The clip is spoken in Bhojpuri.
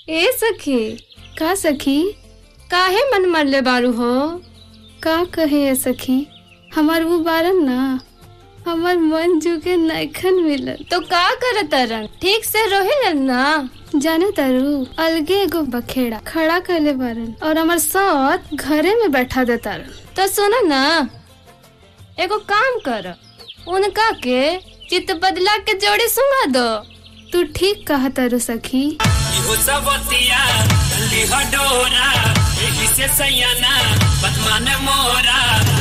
ए सखी का सखी काहे मन मरले बारू हो का कहे ए सखी हमार वो बारन ना हमार मन जुगे नैखन मिलल तो का करत रन ठीक से रहे ना जाने तारू अलगे एगो बखेड़ा खड़ा करले बारन और हमार साथ घरे में बैठा दे तारन तो सुन ना एगो काम कर उनका के चित बदला के जोड़ी सुंगा दो तू ठीक कहा तारू सखी इहो सबतिया लिह डोरा एही से सैयाना बदमान मोरा